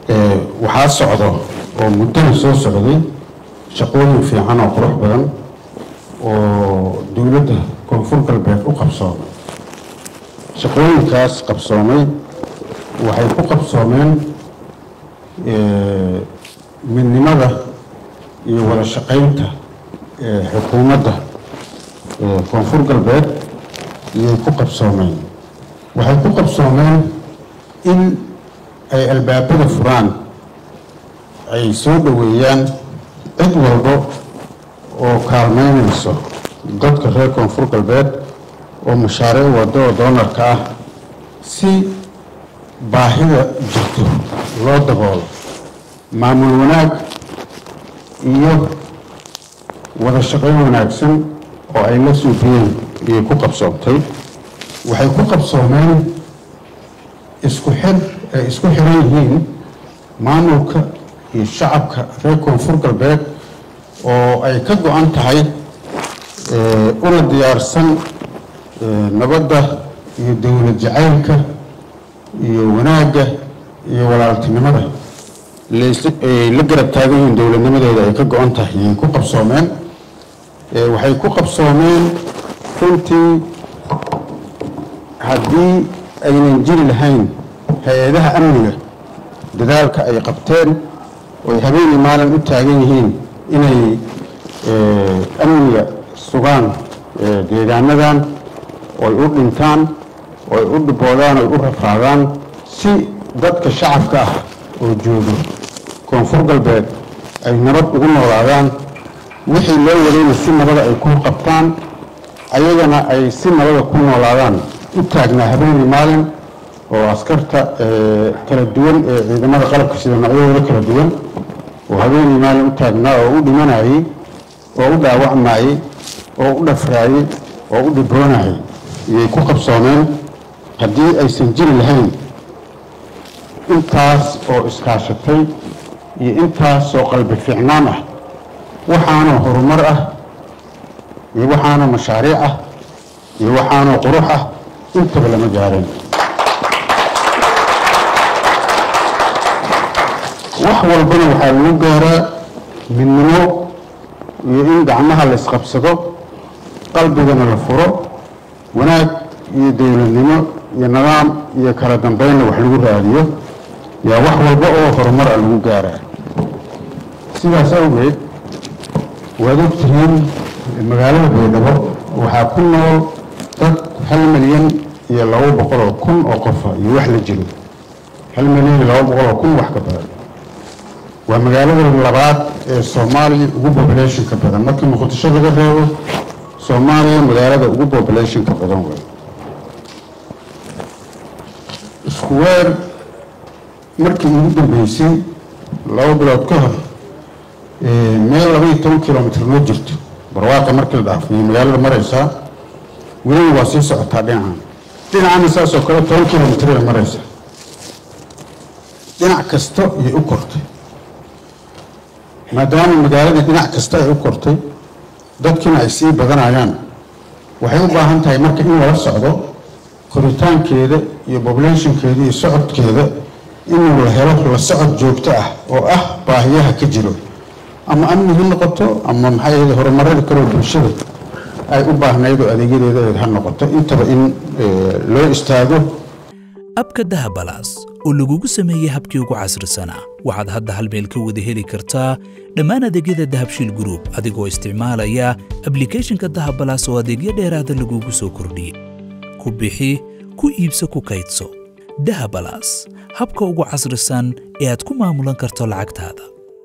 waxaa socdo oo muddana soo socday shaqooyin fiican oo qurux badan oo dowladda koonfur galbeed u qabsoomay shaqooyinkaas qabsoomay waxay ku qabsoomeen midnimada iyo wada shaqaynta xukuumadda koonfur galbeed iyay ku qabsoomeen waxay ku qabsoomeen in ay albaabada furaan ay soo dhoweeyaan cid walbo oo kaalmeynayso dadka reer koonfur galbeed oo mashaariic waddo oo doonarka ah si baahida jirto loo daboolo maamul wanaag iyo wada shaqayn wanaagsan oo ay la suufiyeen iyay ku qabsoomtay waxay ku qabsoomeen isku xir ay isku xiran yihiin maamulka iyo shacabka reer koonfur galbeed oo ay ka go-an tahay una diyaarsan nabadda iyo dowlad jacaylka iyo wanaagga iyo walaaltinimada ay la garab taagan yihiin dowladnimadeeda ay ka go-an tahay yay ku qabsoomeen waxay ku qabsoomeen runtii haddii aynan jiri lahayn hay-adaha amniga dadaalka ay qabteen oo ay habeenii maalin u taagan yihiin inay amniga sugaan deegaanadan ooy u dhintaan ooy u dhiboodaan oy u rafaadaan si dadka shacabka ah oo joogo koonfur galbeed ay nabad ugu noolaadaan wixii loo wadayna si nabada ay ku qabtaan ayagana ay si nabada ku noolaadaan u taagnaa habeenii maalin oo askarta kala duwan ee ciidamada qalabka sida noocyadooda kala duwan oo habeenii maalin u taagnaa oo u dhimanayey oo u dhaawacmayey oo u dhafraayey oo u dhiboonayay iyay ku qabsoomeen haddii aysan jiri lahayn intaas oo iskaashatay iyo intaas oo qalbi fiicnaan ah waxaanoo horumar ah iyo waxaanoo mashaariic ah iyo waxaanoo qurux ah intaba lama gaareen wax walbana waxaa lagu gaaraa midnimo iyo in gacmaha la isqabsado qalbigana la furo wanaag iyo dowladnimo iyo nidaam iyo kala dambeynna wax lagu raadiyo yaa wax walba oo horumar a lagu gaaraa sidaas awgeed waad ogtihiin magaalada baydhabo waxaa ku nool dad hal milyan iyo laba boqol oo kun oo qofa iyo wax la jiro hal milyan iyo laba boqol oo kun wax ka badan waa magaalada labaad ee soomaaliya ugu populationka badan markii muqdisho laga reebo soomaaliya magaalada ugu populationka badan wey iskuweer markii ugu dambeysay laba bilood ka hor meel laba iyo toban kilomitr noo jirto barwaaqa markii la dhaafiyay magaalada maraysaa welina waa sii socotaa dhinacan dhinacana saasoo kale toban kilomitr ay maraysaa dhinac kasta ayay u kortay maadaama magaaladii dhinac kasta ay u kortay dadkiina ay sii badanayaan waxay u baahan tahay marka in lala socdo koritaankeeda iyo populationkeeda iyo socodkeeda inuu la helo la socod joogto ah oo ah baahiyaha ka jiro ama amni ha noqoto ama maxay ahayd horumarada kaloo bulshada ay u baahnayd oo adeegyadeeda ha noqoto intaba in loo istaago abka dahabalaas oo lagugu sameeyey habkii ugu casrisanaa waxaad hadda hal meel ka wada heli kartaa dhammaan adeegyada dahabshiil gruub adigoo isticmaalaya ablikhethonka dahabalaas oo adeegyo dheeraada lagugu soo kordhiyey ku bixi ku iibso ku kaydso dahabalaas habka ugu casrisan ee aad ku maamulan karto lacagtaada